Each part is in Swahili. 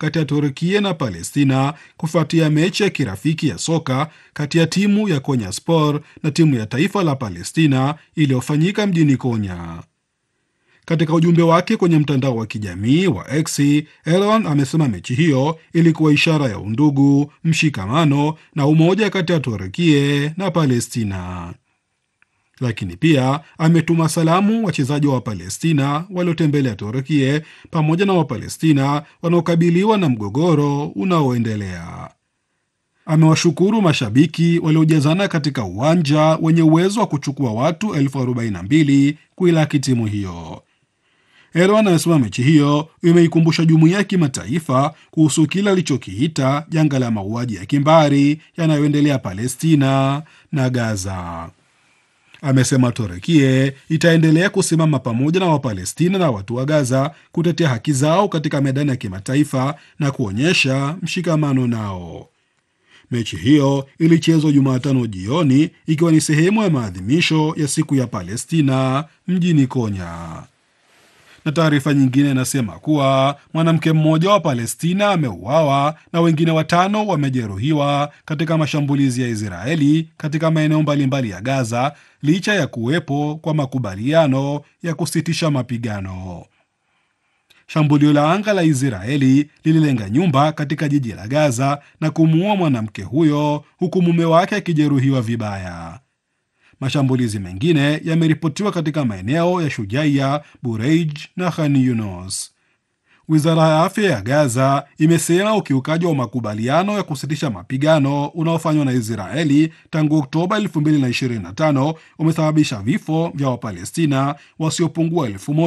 kati ya Turkia na Palestina kufuatia mechi ya kirafiki ya soka kati ya timu ya Konyaspor na timu ya taifa la Palestina iliyofanyika mjini Konya. Katika ujumbe wake kwenye mtandao wa kijamii wa X, Erdogan amesema mechi hiyo ilikuwa ishara ya undugu, mshikamano na umoja kati ya Turkia na Palestina. Lakini pia ametuma salamu wachezaji wa Palestina waliotembelea Turkia pamoja na Wapalestina wanaokabiliwa na mgogoro unaoendelea. Amewashukuru mashabiki waliojazana katika uwanja wenye uwezo wa kuchukua watu elfu arobaini na mbili kuilaki timu hiyo. Erdogan amesema mechi hiyo imeikumbusha jumuiya ya kimataifa kuhusu kile alichokiita janga la mauaji ya kimbari yanayoendelea Palestina na Gaza. Amesema Turekie itaendelea kusimama pamoja na Wapalestina na watu wa Gaza kutetea haki zao katika medani ya kimataifa na kuonyesha mshikamano nao. Mechi hiyo ilichezwa Jumatano jioni ikiwa ni sehemu ya maadhimisho ya siku ya Palestina mjini Konya. Na taarifa nyingine inasema kuwa mwanamke mmoja wa Palestina ameuawa na wengine watano wamejeruhiwa katika mashambulizi ya Israeli katika maeneo mbalimbali ya Gaza licha ya kuwepo kwa makubaliano ya kusitisha mapigano. Shambulio la anga la Israeli lililenga nyumba katika jiji la Gaza na kumuua mwanamke huyo huku mume wake akijeruhiwa vibaya. Mashambulizi mengine yameripotiwa katika maeneo ya Shujaiya, Bureij na Khan Yunus. Wizara ya afya ya Gaza imesema ukiukaji wa makubaliano ya kusitisha mapigano unaofanywa na Israeli tangu Oktoba 2025 umesababisha vifo vya Wapalestina wasiopungua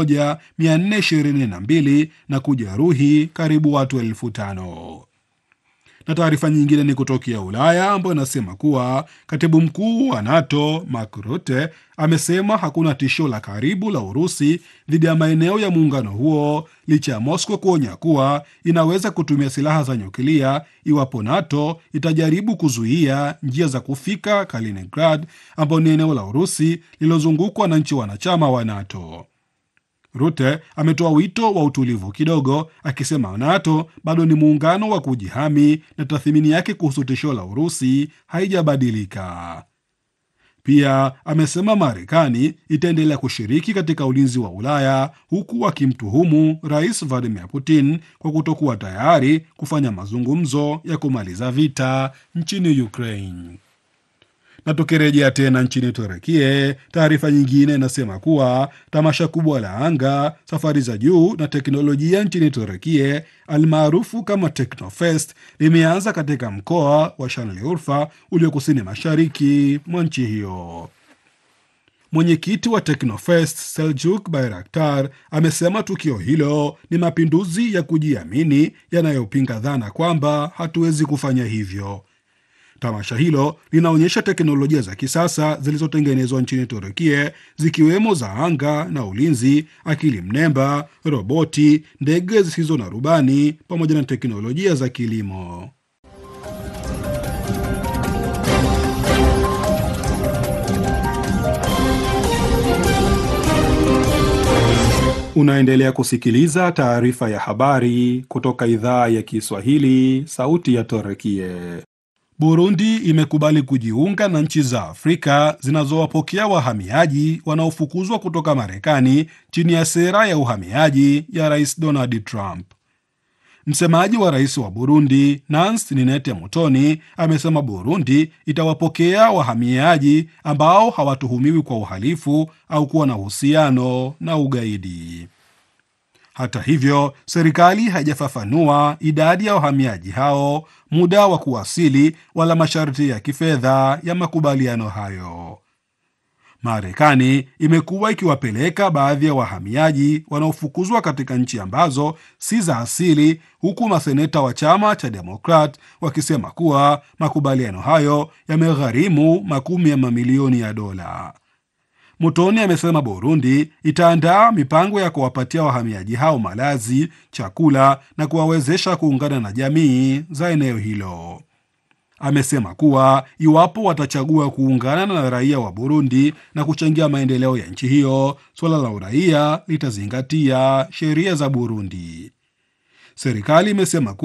1422 na kujeruhi karibu watu elfu tano na taarifa nyingine ni kutokea Ulaya ambayo inasema kuwa katibu mkuu wa NATO Mark Rutte amesema hakuna tishio la karibu la Urusi dhidi ya maeneo ya muungano huo licha ya Moscow kuonya kuwa inaweza kutumia silaha za nyuklia iwapo NATO itajaribu kuzuia njia za kufika Kaliningrad, ambayo ni eneo la Urusi lililozungukwa na nchi wanachama wa NATO. Rute ametoa wito wa utulivu kidogo, akisema NATO bado ni muungano wa kujihami na tathmini yake kuhusu tishio la Urusi haijabadilika. Pia amesema Marekani itaendelea kushiriki katika ulinzi wa Ulaya, huku akimtuhumu Rais Vladimir Putin kwa kutokuwa tayari kufanya mazungumzo ya kumaliza vita nchini Ukraine na tukirejea tena nchini Turekie, taarifa nyingine inasema kuwa tamasha kubwa la anga, safari za juu na teknolojia nchini Turekie almaarufu kama Teknofest limeanza katika mkoa wa Şanlıurfa ulio kusini mashariki mwa nchi hiyo. Mwenyekiti wa Teknofest Seljuk Bayraktar amesema tukio hilo ni mapinduzi ya kujiamini yanayopinga dhana kwamba hatuwezi kufanya hivyo. Tamasha hilo linaonyesha teknolojia za kisasa zilizotengenezwa nchini Turukia zikiwemo za anga na ulinzi, akili mnemba, roboti, ndege zisizo na rubani pamoja na teknolojia za kilimo. Unaendelea kusikiliza taarifa ya habari kutoka idhaa ya Kiswahili, sauti ya Turukia. Burundi imekubali kujiunga na nchi za Afrika zinazowapokea wahamiaji wanaofukuzwa kutoka Marekani chini ya sera ya uhamiaji ya Rais Donald Trump. Msemaji wa rais wa Burundi Nancy Ninete Mutoni amesema Burundi itawapokea wahamiaji ambao hawatuhumiwi kwa uhalifu au kuwa na uhusiano na ugaidi. Hata hivyo, serikali haijafafanua idadi ya wahamiaji hao, muda wa kuwasili, wala masharti ya kifedha ya makubaliano hayo. Marekani imekuwa ikiwapeleka baadhi ya wahamiaji wanaofukuzwa katika nchi ambazo si za asili, huku maseneta wa chama cha Demokrat wakisema kuwa makubaliano hayo yamegharimu makumi ya mamilioni ya dola. Mutoni amesema Burundi itaandaa mipango ya kuwapatia wahamiaji hao malazi, chakula na kuwawezesha kuungana na jamii za eneo hilo. Amesema kuwa iwapo watachagua kuungana na raia wa Burundi na kuchangia maendeleo ya nchi hiyo, suala la uraia litazingatia sheria za Burundi. Serikali imesema